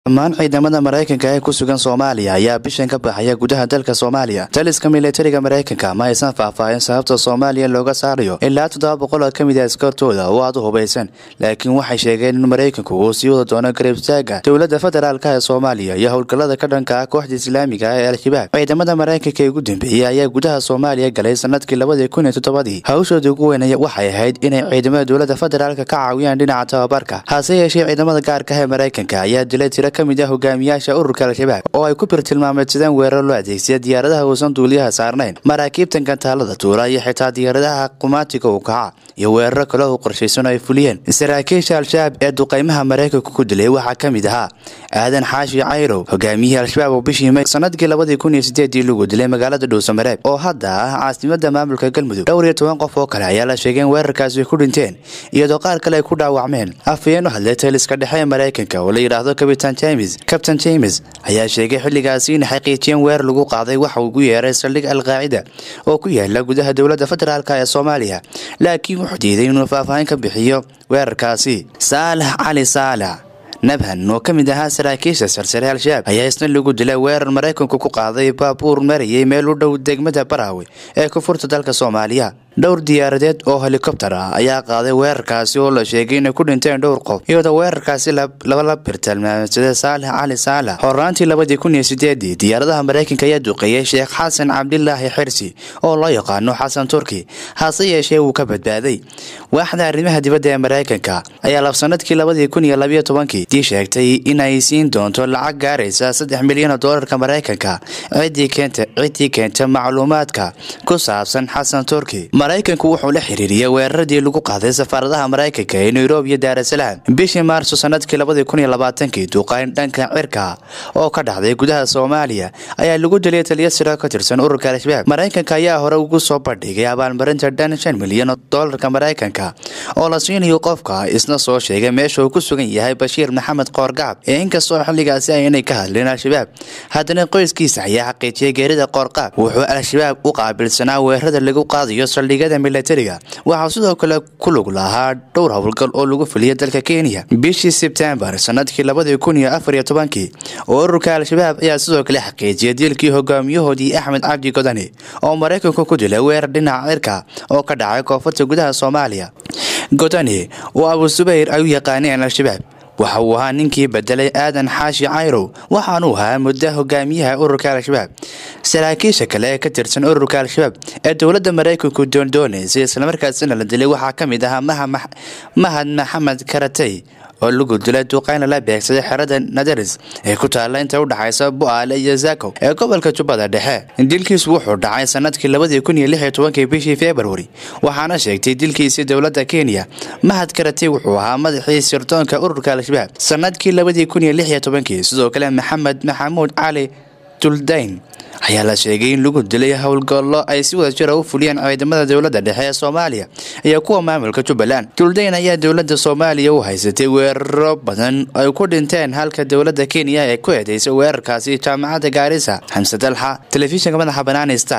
dhammaan ciidamada maraykanka ee ku sugan soomaaliya ayaa bishan ka baxaya gudaha dalka soomaaliya taliska militariga maraykanka ma aysan faahfaahin sababta soomaaliya looga saarayo ilaa toddoba boqol oo ka mid a askartooda oo aad u hubaysan laakiin waxay sheegeen in maraykanku uu sii wada doono garibstaaga dowladda federaalk ee soomaaliya iyo howlgallada ka dhanka ah kooxda islaamiga ah ee al-shabaab ciidamada maraykanka ee ugu dambeeyey ayaa gudaha soomaaliya galay sanadkii labadii kun iyo toddobadii hawshooda ugu weynaya waxay ahayd inay ciidamada dowladda federaalka ka caawiyaan dhinaca tababarka hase yeeshee ciidamada gaarka ah ee maraykanka ayaa dilay tiro ka mid ah hogaamiyaasha ururka al-shabaab oo ay ku birtilmaameedsadeen weerar loo adeegsiya diyaaradaha uusan duuliyaha saarnayn maraakiibtan gantaalada tuura iyo xitaa diyaaradaha qumaatiga u kaca iyo weeraro kale oo qorshaysan ay fuliyeen saraakiisha al-shabaab ee duqaymaha maraykanka ku dilay waxaa ka mid ahaa aadan xaashi cayrow hogaamiyihii al-shabaab oo bishii may sanadkii labadii kun iyo sideedii lagu dilay magaalada dhuusamareeb oo hadda ah caasimada maamulka galmudug dhowr iyo toban qof oo kale ayaa la sheegay in weerarkaasi ku dhinteen iyadoo qaar kale ay ku dhaawacmeen afayeen u hadlay taliska dhexe ee maraykanka oo la yidhaahdo kabitan james kabtain james ayaa sheegay xilligaasi in xaqiijiyeen weerar lagu qaaday waxa ugu yeeray saldhig al-qaacida oo ku yaala gudaha dowladda federaalk ee soomaaliya laakiin wuxuu diiday inuu faahfaahin ka bixiyo weerarkaasi saalax cali saalax nabhan oo ka mid ahaa saraakiisha sarsare al-shabaab ayaa isna lagu dilay weerar maraykanku ku qaaday baabuur marayay meel u dhow degmada baraawe ee kufurta dalka soomaaliya dhowr diyaaradeed oo helikobtar ah ayaa qaaday weerarkaasi oo la sheegay inay ku dhinteen dhowr qof iyadoo weerarkaasi laba la birtilmaamsada saalax cali saalax horaantii labadii kun iyo sideedii diyaaradaha maraykanka ayaa duqeeyey sheekh xasan cabdilaahi xirsi oo loo yaqaano xasan turki hase yeeshee wuu ka badbaaday waaxda arrimaha dibadda ee maraykanka ayaa labsanadkii labadii kun iyo labayo tobankii dii sheegtay inay siin doonto lacag gaaraysa saddex milyan oo doolarka maraykanka ciddii keenta macluumaadka ku saabsan xasan turki maraykanku wuxuu la xiriiriyey weeraradii lagu qaaday safaaradaha maraykanka ee nairobi iyo daarasalaam bishii maarso sanadkii labadii kun iyo labaatankii duqayn dhanka cirka oo ka dhacday gudaha soomaaliya ayaa lagu dilay taliya siro ka tirsan ururka al-shabaab maraykanka ayaa hore ugu soo bandhigay abaalmarinta dhan shan milyan oo doolarka maraykanka oo la siinayo qofka isna soo sheegay meesha uu ku sugan yahay bashiir maxamed qoorgacab ee inkastoo xilligaasi aynay ka hadleen al-shabaab haddana qoyskiisa ayaa xaqiijiyay geerida qoorqaab wuxuu al-shabaab u qaabilsanaa weerarada lagu qaadayo saldhigada militariga waxaa sidoo kale ku lug lahaa dhowr howlgal oo lagu fuliyay dalka kenya bishii sebtembar sanadkii labadii kun iyo afar iyo tobankii oo ururka al-shabaab ayaa sidoo kale xaqiijiyay dilkii hogaamiyahoodii axmed cabdi godani oo maraykanku ku dilay weerar dhinaca cirka oo ka dhacay koonfurta gudaha soomaaliya godani oo abu subayr ay u yaqaaneen al-shabaab waxa uu ahaa ninkii bedelay aadan xaashi cayrow waxaanuu ahaa muddo hogaamiyaha ururka al-shabaab saraakiisha kale ee ka tirsan ururka al-shabaab ee dowladda maraykanku doondoonaysay islamarkaasina la dilay waxaa ka mid ahaa mahad maxamed karatay oo lagu dilay duqayn lala beegsaday xerada nadaris ee ku taalla inta u dhaxaysa bu-aale iyo zakow ee gobolka jubbada dhexe dilkiisu wuxuu dhacay sanadkii labadii kun iyo lix iyo tobankii bishii februari waxaana sheegtay dilkiisii dowladda kenya mahad karatay wuxuu ahaa madaxii sirdoonka ururka al-shabaab sanadkii labadii kun iyo lix iyo tobankii sidoo kale maxamed maxamuud cali duldayn ayaa la sheegay in lagu dilay howlgallo ay si wada jira u fuliyeen ciidamada dowladda dhexe ee soomaaliya iyo kuwa maamulka jubbaland duldayn ayaa dowladda soomaaliya u haysatay weeraro badan ay ku dhinteen halka dowladda kenya ee ku eedeysay weerarkaasi jaamacadda gaarisa xamse dalxa telefishinka madaxa banaanista